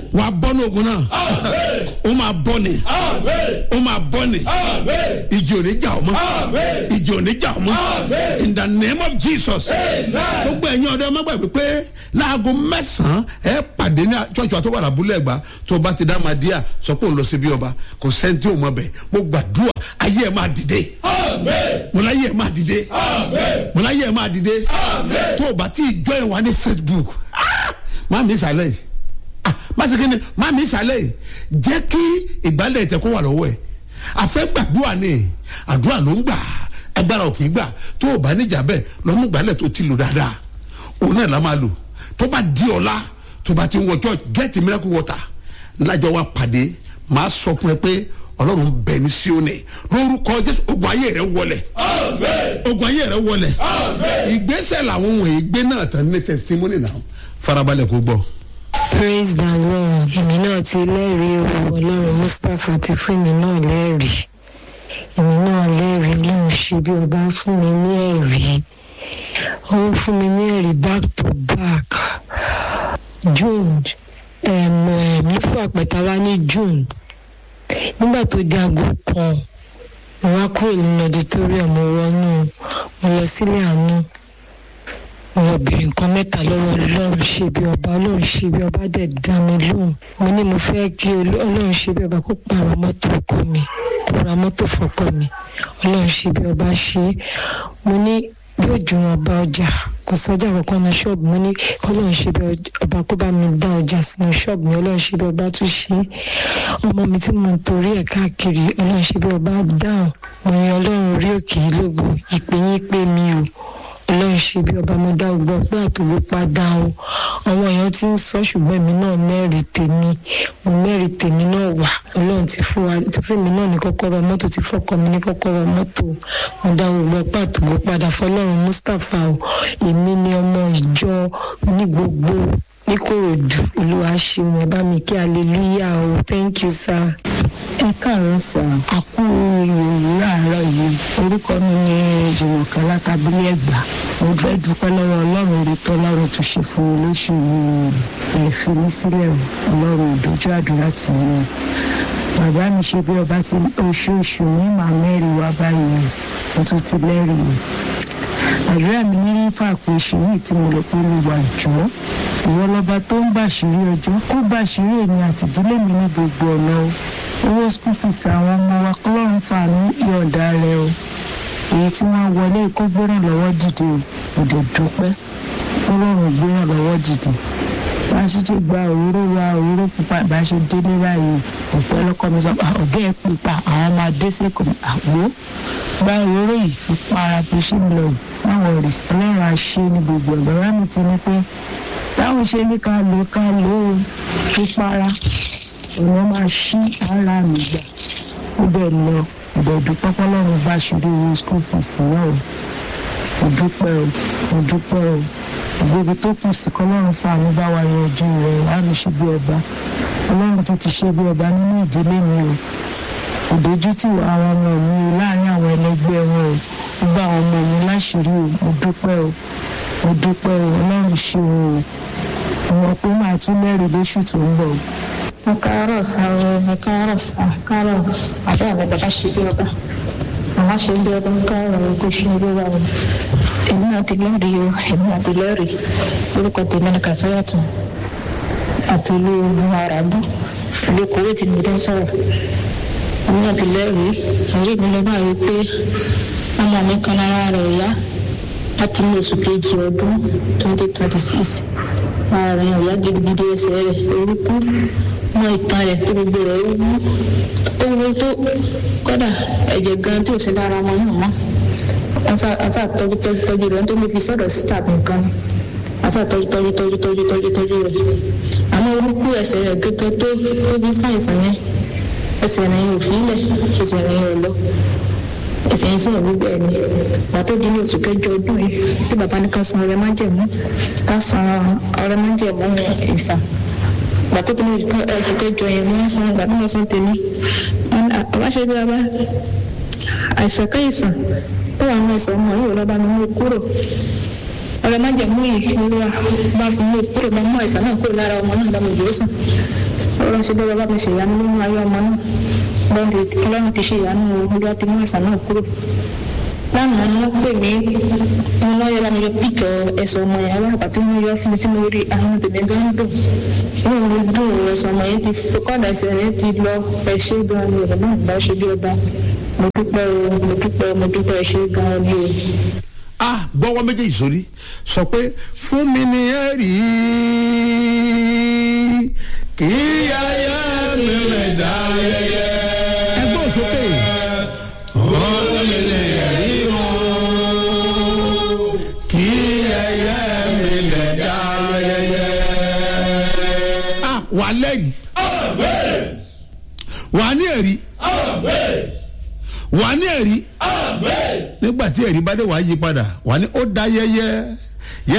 wà á bọ́ ní ogun náà ó máa bọ́ ni ó máa bọ́ ni ìjì ò ní jà ọ́ mọ́ ìjì ò ní jà ọ́ mọ́ in the name of jesus gbogbo ẹ̀yin ọ̀dọ́ ẹ má gbàgbé pé láago mẹ́sàn-án ẹ pàdé ní ṣọ́ọ̀ṣì wa tó wà lábúlé ẹ̀gbá tó bá ti dá máa díà sọ pé òun lọ sí bí ọba kò sẹ́ńtì òun mọ̀ bẹ́ẹ̀ mo gbàdúrà ayé ẹ̀ máa dìde mo láyé ẹ̀ máa dìde mo láyé ẹ̀ máa dìde tó o bá ti join wa ní facebook ah, má mi sàlẹ̀ yìí ah masikini má mi sàlẹ̀ yìí jẹ́ kí ìgbálẹ̀ tẹ kó wà lọ́wọ́ ẹ̀ àfẹ́ gbàdúrà ni àdúrà ló ń gbà agbára ò kì í gbà tó o bá níjà bẹ́ẹ̀ lọ́mú gbálẹ̀ tó ti lò dáadáa òun náà la máa lò tó bá di ọ̀la tó bá ti ń wọ church get miracle water lájọ wa pàdé màá sọ fún ẹ pé ọlọ́run bẹ̀ ní síónì lórúkọ jésù ogun ayé rẹ wọlẹ̀ ogun ayé rẹ wọlẹ̀ ìgbésẹ̀ làwọn wọ̀nyí gbé náà tán ní testimony náà farabalẹ̀ kó gbọ́. praise the lord èmi náà ti lẹ́rìí o ọlọ́run mustapha ti fún mi náà lẹ́rìí èmi náà lẹ́rìí ọlọ́run ṣe bí ọba fún mi ní ẹ̀rí ó fún mi ní ẹ̀rí back to back june ẹ̀mí fún àpẹta wá ní june nígbà tó di aago kan mo wá kúrò nínú auditorium mo wọnú mo lọ sílé àánú mo lọ bèrè nǹkan mẹ́ta lọ́wọ́ ọlọ́run ṣe bí ọba ọlọ́run ṣe bí ọba dẹ̀ dá mi lóhùn mo ní mo fẹ́ kí Olú- ọlọ́run ṣe bí ọba kó pààrọ̀ mọ́tò ọkọ mi kó ra mọ́tò fọkọ mi ọlọ́run ṣe bí ọba ṣe é mo ní yóò ju wọn bá ọjà kò sọjà kankan ní ṣọ́ọ̀bù mo ní kọ́lọ́run ṣe bí ọba kó bá mi dá ọjà sínú ṣọ́ọ̀bù mi ọlọ́run ṣe bí ọba tún ṣe é ọmọ mi tí mo ń torí ẹ̀ káàkiri ọlọ́run ṣe bí ọba dáhùn mo yan ọlọ́run orí òkè yìí lógo ìpè yín pé mi ò ọlọ́run ṣe bí ọba mo dá ọgbọ́n pé àtòwò padà o àwọn èèyàn ti ń sọ ṣùgbọ́n èmi náà mẹ́rin tèmi mo mẹ́rin tèmi náà wà ọlọ́run ti fún wa ti fún mi náà ní kọ́kọ́rọ́ mọ́tò ti fọ́kọ mi ní kọ́kọ́rọ́ mọ́tò mo dá ọgbọ́n pé àtòwò padà fọlọ́run mustapha o èmi ni ọmọ ìjọ ní gbogbo níkòròdú olúwa ṣeun ẹ bá mi kí hallelujah o thank you sir. ẹ káàárọ̀ sà àkú ìròyìn láàárọ̀ yìí orúkọ mi ní jùmọ̀kẹ́ látàbílẹ̀ ẹ̀gbá mo fẹ́ dúpẹ́ lọ́wọ́ ọlọ́run orí tó ọlọ́run tún ṣe fún mi lóṣù yìí ẹ̀ fi mí sílẹ̀ o ọlọ́run ìdójú àdúrà tì mí bàbá mi ṣe bí ọba ti oṣooṣù ní màá mẹ́rin wá báyìí mo tún ti lẹ́rìí àdúrà mi ní nífà pé oṣù yìí tí mo lọ pé mo wà jọ ìwọ lọba tó ń bàṣírí ọjọ́ kó bàṣírí èmi àtìdílé mi ní gbogbo ọ̀nà o owó school fees àwọn ọmọ wa kọlọ́run fàánú yọ̀ǹda rẹ o èyí tí wọ́n wọlé kó gbéràn lọ́wọ́ dìde o òde dúpẹ́ kọlọ́run gbéràn lọ́wọ́ dìde bá a ṣe ti gba òróró wa òróró pupa bá a ṣe délé báyìí ọ̀pẹ ọlọ́kọ mi sọ "Ah, ọ̀gá ẹ̀ pupa àwọn máa dé sẹ́kọ̀ọ́ mi àgbo gba òróró yìí fi para bó ṣe ń lọ yìí báwọn rí ọlọ́run á ṣe ní gbogbo ẹ̀ bàbá mi ti ní pé báwọn ṣe ní ká lò ká lò ó fi para ọ̀nà máa ṣí ara mi gbà ó bẹ̀ lọ ìbẹ̀dù pọ́pọ́lọ́run bá ṣeré owó school fees náà o mo dúpẹ́ o mo dúpẹ́ o ìgbébi tó kù sí kọ́lọ́run fàánú bá wa yanjú rẹ̀ á mi ṣe bí ọba ọlọ́run tó ti ṣe bí ọba nínú ìdílé mi o ìdójútì àwọn ọmọ mi o láàrin àwọn ẹlẹgbẹ́ wọn o gbogbo àwọn ọmọ mi láṣìírí o mo dúpẹ́ o mo dúpẹ́ o ọlọ́run ṣe o o mo pé máa tún lẹ́rìí lóṣù tó ń bọ̀ o. mo káàárọ̀ sá o mo káàárọ̀ sá káàárọ̀ àbẹ́ àwọn bàbá ṣe bí ọba màmá ṣe bí ọba ń káàárọ̀ o kò ṣe bí ọba o èmi náà ti lẹ́rìí o èmi náà ti lẹ́rìí orúkọ tèmi ni kàfáyàtọ̀ àti olú ohun àràbù ìlú kòwé tí mo tẹ́ sọ̀rọ̀ èmi náà ti lẹ́rìí ẹ̀rí mi lọ báyìí pé ọmọ mi kan lára rẹ̀ yá láti ní oṣù kejì ọdún twenty twenty six ara rẹ̀ ọ̀yá gidigidi ẹsẹ̀ rẹ̀ orúkú mọ ìtàn rẹ̀ tó gbogbo rẹ̀ ó wú ó wú tó kọ́dà ẹ̀jẹ̀ gan tí ò sí lára ọmọ náà mọ́ asa tọ́jú tọ́jú tọ́jú rẹ̀ nítorí mo fi sọ̀rọ̀ síta nìkan asa tọ́jú tọ́jú tọ́jú tọ́jú tọ́jú tọ́jú rẹ̀ àmọ́ orúkú ẹsẹ̀ rẹ̀ gẹ́gẹ́ tó tóbi sáìsàn yẹn ẹsẹ̀ rẹ̀ yẹn ò fi ilẹ̀ ẹsẹ̀ rẹ̀ yẹn ò lọ ẹsẹ̀ yẹn sì ń rú bẹ́ẹ̀ ni pàtó di ní oṣù kẹjọ ọdún yìí tí bàbá ní ká san ọrẹ májẹ̀mú ká san ọrẹ májẹ̀mú ìfà pàtó di ní oṣù kẹjọ yẹn wọ́n san ìgbà tí wọ́n san tèmi àbáṣe bí bàbá àìsàn káyìsàn tó wà nínú ẹsẹ̀ ọmọ yìí lọ́ba mi mú kúrò ọrẹ májẹ̀mú yìí olúwa bá fún mi kúrò bá mú àìsàn náà kúrò lára ọmọ náà bá mi gbòó sàn ọlọ́run ṣe bẹ́ẹ̀ bá mi ṣe ìyanu nínú ayé ọmọ náà lọ́run ti ọlọ́run ti ṣe ìyanu olúwa ti mú àìsàn náà kúrò lánàá ni wọ́n pè mí wọn lọ́ọ́ yẹ bá mi yọ píkọ̀ ẹ̀sọ̀ ọmọ yẹn wá àpàtì wọn yọ fún mi tí mo rí àwọn tèmi gan dùn inú mi dùn ẹ̀sọ̀ ọmọ yẹn ti kọ́dà ẹsẹ̀ rẹ̀ ti lọ ẹ̀ṣẹ̀ gan ni ọ̀rọ̀ náà bá ṣe bí ọba mo dúpẹ́ o mo dúpẹ́ o mo dúpẹ́ ẹ̀ṣẹ̀ gan ni o. a gbọ́wọ́ méjèèjì sórí sọ pé fún mi ni ẹ rí kí ayé mi rẹ̀ dá yẹyẹ. ẹgbẹ́ òsókè. fún mi ni ẹ rí o kí ayé mi rẹ̀ dá yẹyẹ. a wà lẹ́rìí wà ní ẹ̀rí wà ní ẹ̀rí nígbà tí ẹ̀rí bá dé wàá yí padà wà ní ó da yẹyẹ